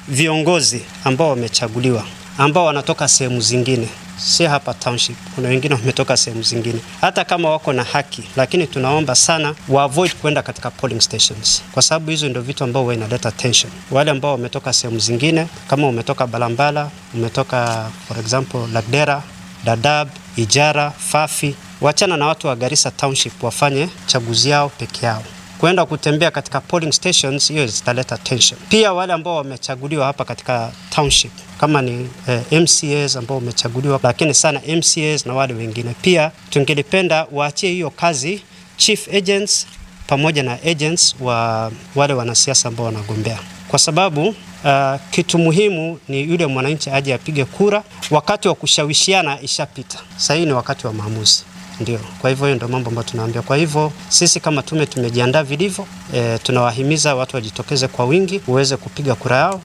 viongozi ambao wamechaguliwa ambao wanatoka sehemu zingine si hapa township. Kuna wengine wametoka sehemu zingine, hata kama wako na haki, lakini tunaomba sana wa avoid kwenda katika polling stations, kwa sababu hizo ndio vitu ambao inaleta tension. Wale ambao wametoka sehemu zingine, kama umetoka Balambala, umetoka for example Lagdera, Dadaab, Ijara, Fafi, wachana na watu wa Garissa township wafanye chaguzi yao peke yao kwenda kutembea katika polling stations, hiyo zitaleta tension. Pia wale ambao wamechaguliwa hapa katika township kama ni eh, MCAs ambao wamechaguliwa, lakini sana MCAs na wale wengine pia tungelipenda waachie hiyo kazi chief agents pamoja na agents wa wale wanasiasa ambao wanagombea, kwa sababu uh, kitu muhimu ni yule mwananchi aje apige kura. Wakati wa kushawishiana ishapita, sasa hii ni wakati wa maamuzi. Ndio, kwa hivyo hiyo ndio mambo ambayo tunaambia. Kwa hivyo sisi kama tume tumejiandaa vilivyo. E, tunawahimiza watu wajitokeze kwa wingi uweze kupiga kura yao.